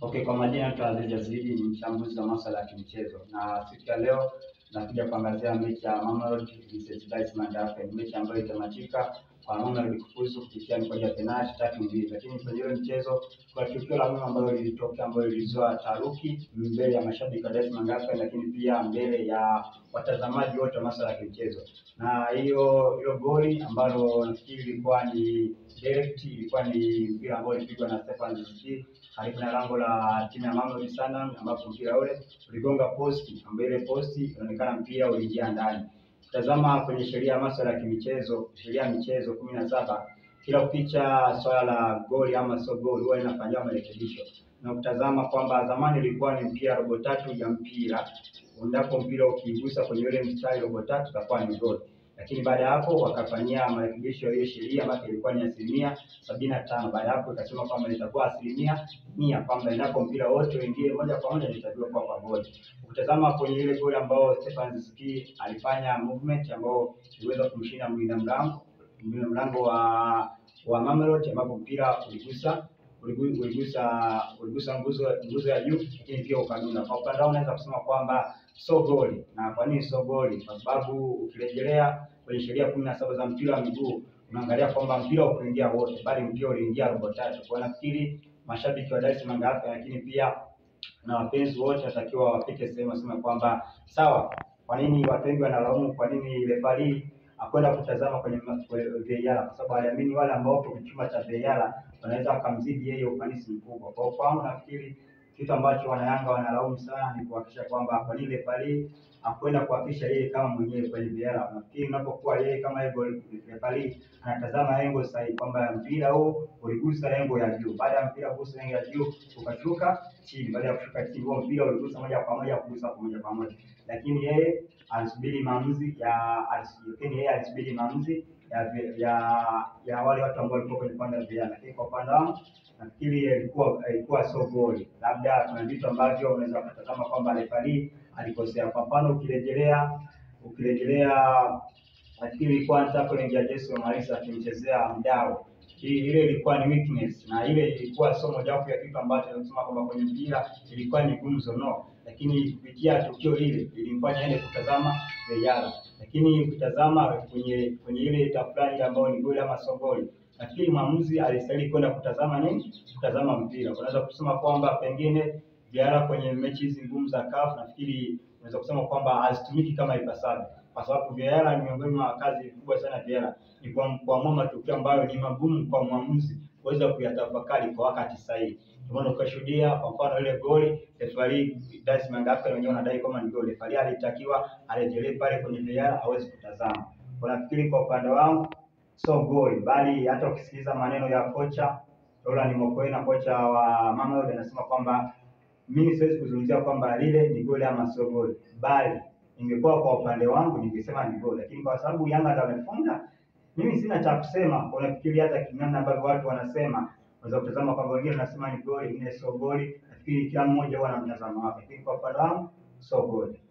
Okay, kwa majina naitwa Aziz Yazidi, ni mchambuzi wa masuala ya kimichezo, na siku ya leo nakuja kuangazia mechi ya Mamelodi versus Diamond Africans, mechi ambayo itamatika kwa Mamelodi kufuzu kupitia mikwaju ya penalti tatu mbili. Lakini kwenye ile mchezo kuna tukio la muhimu ambalo lilitokea, ambayo lilizua taharuki mbele ya mashabiki wa Diamond Africans, lakini pia mbele ya watazamaji wote wa masuala ya kimichezo, na hiyo hilo goli ambalo nafikiri ilikuwa ni direct, ilikuwa ni mpira ambao ulipigwa na Stefan Ziziki karibu na lango la timu ya Mamelodi Sundowns, ambapo mpira ule uligonga posti, ambayo ile posti inaonekana mpira uliingia ndani. Tazama kwenye sheria ya masuala ya kimichezo, sheria ya michezo kumi na saba, kila ukicha swala la goli ama sio goli huwa inafanyiwa marekebisho, na kutazama kwamba zamani ilikuwa ni mpira robo tatu ya mpira, endapo mpira ukigusa kwenye ile mstari robo tatu itakuwa ni goli lakini baada ya hapo wakafanyia marekebisho ya hiyo sheria ambayo ilikuwa ni asilimia sabini na tano. Baada ya hapo ikasema kwamba itakuwa asilimia mia, kwamba endapo mpira wote uingie moja kwa moja itakiwa kuwa kwa goli. Ukitazama kwenye ile goli ambao Stefan Ziziki alifanya movement ambao iliweza kumshinda mlinda mlango mlinda mlango wa wa Mamelodi, ambapo mpira uligusa uligusa uligusa nguzo nguzo ya juu, lakini pia ukadunda. Kwa upande wangu naweza kusema kwamba sio goli. Na kwa nini sio goli? Kwa sababu ukirejelea kwenye sheria kumi na saba za mpira wa miguu unaangalia kwamba mpira ukuingia wote, bali mpira uliingia robo tatu. Kwa nafikiri mashabiki wa Dar es Salaam Africans, lakini pia na wapenzi wote watakiwa wafike sehemu wasema kwamba sawa, kwa nini watu wengi wanalaumu, kwa nini refari akwenda kutazama kwenye VAR kwa sababu aliamini wale ambao wapo kwenye chumba cha VAR wanaweza wakamzidi yeye ufanisi mkubwa. Kwa kwangu nafikiri kitu ambacho wanayanga wanalaumu sana ni kuhakikisha kwamba kwa nini refari akwenda kuhakikisha yeye kama mwenyewe kwenye VAR. Nafikiri unapokuwa yeye kama hivyo refari anatazama engo sahihi kwamba mpira huu uligusa engo ya juu, baada ya mpira kugusa engo ya juu ukashuka chini, baada ya kushuka chini huo mpira uligusa moja kwa moja kugusa kwa moja kwa moja, lakini yeye alisubiri maamuzi ya lakini yeye alisubiri maamuzi ya ya ya wale watu ambao walikuwa kwenye upande wa VAR, lakini kwa upande wangu nafikiri ilikuwa ilikuwa sio goli. Labda kuna vitu ambavyo unaweza kutazama kwamba refari alikosea. Kwa mfano ukirejelea ukirejelea nafikiri ilikuwa tackling ya Jason Marisa akimchezea mdao hii ile ilikuwa ni weakness na ile ilikuwa sio mojawapo ya kitu ambacho nasema kwamba kwenye mpira ilikuwa ni gumzo no, lakini kupitia tukio hili ilimfanya ende kutazama VAR, lakini ukitazama kwenye kwenye ile tafrani ambayo ni goli ama sio goli, nafikiri mwamuzi alistahili kwenda kutazama nini, kutazama mpira. Unaweza kusema kwamba pengine VAR kwenye mechi hizi ngumu za CAF, nafikiri unaweza kusema kwamba hazitumiki kama ipasavyo kwa sababu VAR ni miongoni mwa kazi kubwa sana VAR ni kuamua matukio ambayo ni magumu kwa mwamuzi kuweza kuyatafakari kwa wakati sahihi. Ndio maana ukashuhudia kwa mfano ile goli refari Diamond Africans wenyewe wanadai kama ni goli, refari alitakiwa arejelee pale kwenye VAR aweze kutazama. Kwa nafikiri kwa upande wangu sio goli, bali hata ukisikiliza maneno ya kocha Roland Mokoena, kocha wa Mamelodi, anasema kwamba mimi siwezi kuzungumzia kwamba lile ni goli ama sio goli, bali ingekuwa kwa upande wangu ningesema ni goli, lakini kwa sababu Yanga ndio wamefunga, mimi sina cha kusema. Unafikiri hata namna ambavyo watu wanasema, unaweza kutazama kwamba wengine wanasema ni goli, wengine sio goli. Nafikiri kila mmoja huwa na mtazamo wake, lakini kwa upande wangu sio goli.